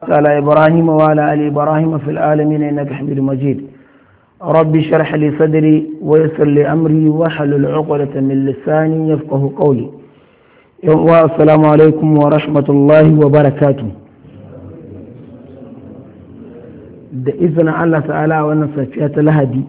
على إبراهيم وعلى آل إبراهيم في العالمين إنك حميد مجيد ربي اشرح لي صدري ويسر لي أمري واحلل عقدة من لساني يفقه قولي السلام عليكم ورحمة الله وبركاته da izinin Allah ta'ala a wannan safiya ta lahadi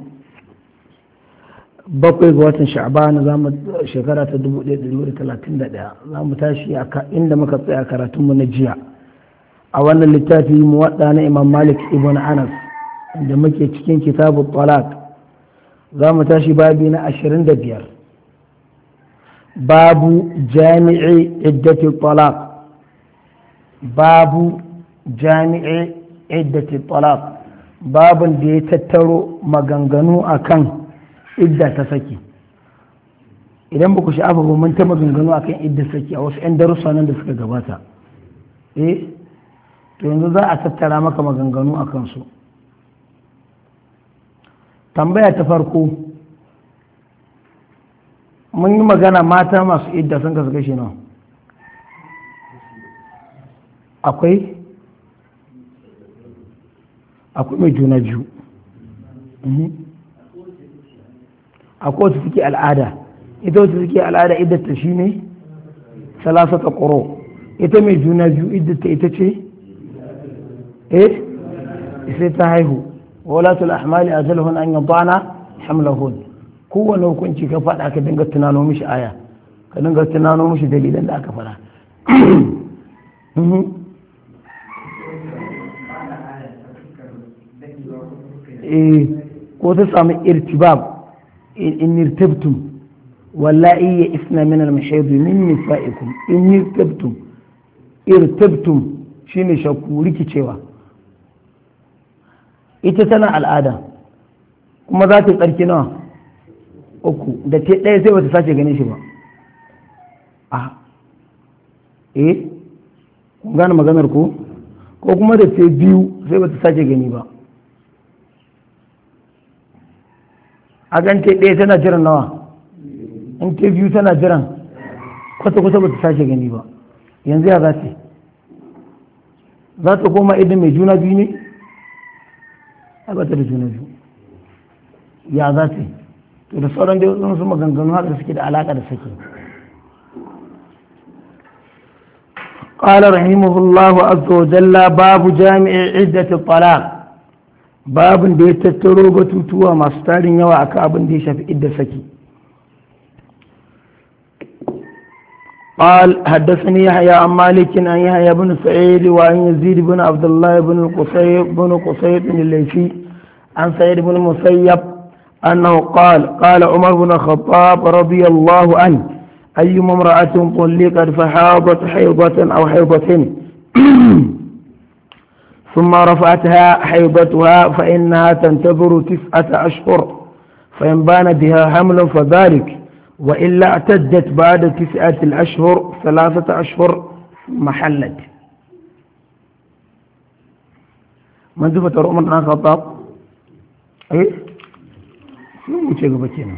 bakwai ga watan sha'ban za mu shekara ta 1131 za mu tashi inda muka tsaya karatunmu na jiya a wannan littafi muwadda na imam malik ibn anas da muke cikin kitabu talak za mu tashi babi na 25 babu jami'i iddati talak babu jami'i iddati talak babin da ya tattaro maganganu akan idda ta saki idan ba ku sha'afa ba mun ta maganganu akan idda saki a wasu 'yan darussa nan da suka gabata eh to yanzu za a tattara maka maganganu a kansu tambaya ta farko mun yi magana mata masu idda sun kasu kashi nawa akwai akwai mai juna biyu akwai wacce suke al'ada ita wacce suke al'ada iddata shi ne salasata ƙoro ita mai juna biyu iddata ita ce eh sai ta haihu walatul ahmali ajalhun an yadana hamlahun kowane hukunci ka faɗa ka dinga tunano mishi aya ka dinga tunano mishi dalilan da aka faɗa ko ta samu irtibab in irtabtum wallahi ya isna min al-mahid min nisaikum in irtabtum irtabtum shine shakku rikicewa ita tana al'ada kuma za ta tsarki nawa uku da ta ɗaya sai bata sace ganin shi ba a eh kun gane maganar ko ko kuma da ta biyu sai bata sace gani ba a gan ta ɗaya tana jiran nawa in ta biyu tana jiran kwata-kwata bata sace gani ba yanzu ya za ta za ta koma idan mai juna biyu ne a bata da juna biyu ya za ta to da sauran da wasu maganganu haka suke da alaka da sake قال رحمه الله عز وجل باب جامع عدة الطلاق باب da ya tattaro batutuwa masu tarin yawa akan abin da ya shafi idda saki قال حدثني يحيى عن مالك عن يحيى بن سعيد وعن يزيد بن عبد الله بن القصيب بن قصيب بن الليثي عن سعيد بن المسيب أنه قال قال عمر بن الخطاب رضي الله عنه أيما امرأة طلقت فحاضت حيضة أو حيضتين ثم رفعتها حيضتها فإنها تنتظر تسعة أشهر فإن بان بها حمل فذلك وإلا اعتدت بعد تسعة الأشهر ثلاثة أشهر محلت من ذفة عمر بن الخطاب إيه sun wuce gaba kenan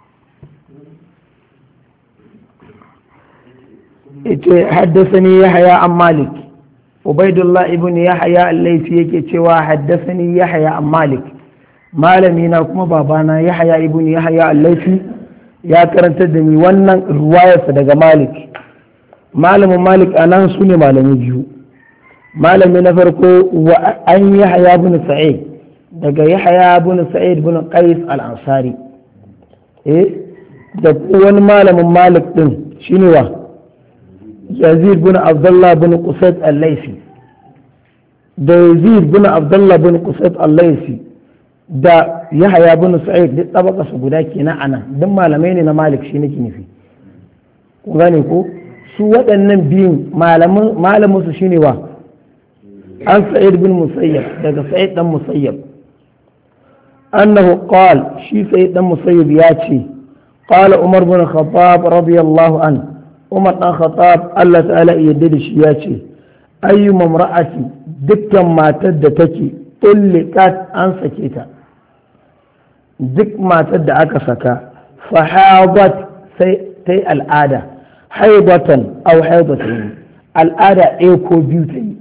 ita haddasani yahya an malik ubaidullah ibn yahya al-laifi yake cewa haddasani yahya an malik malami na kuma babana yahya ibn yahya al-laifi ya karanta da ni wannan ruwayarsa daga malik malamin malik a nan su ne malami biyu malami na farko wa an yahya ibn sa'id daga yahaya bin sa'id bin qais al-ansari eh da wani malamin malik din shine wa yazid bin abdullah bin qusayt al-laysi da yazid bin abdullah bin qusayt al-laysi da yahaya bin sa'id duk tabaka su guda kenan anan duk malamai ne na malik shi nake nufi ku gane ko su waɗannan biyun malamin malamin su shine wa an sa'id bin musayyab daga sa'id dan musayyab أنه قال شي سيد المسيب ياتي قال عمر بن الخطاب رضي الله عنه عمر بن الخطاب الله تعالى يدد ياتي أي امرأة دكا ما تدتك طلقت أن سكيتا دك ما تد أكسك فحاضت تي العادة حيضة أو حيضتين العادة إيكو بيوتي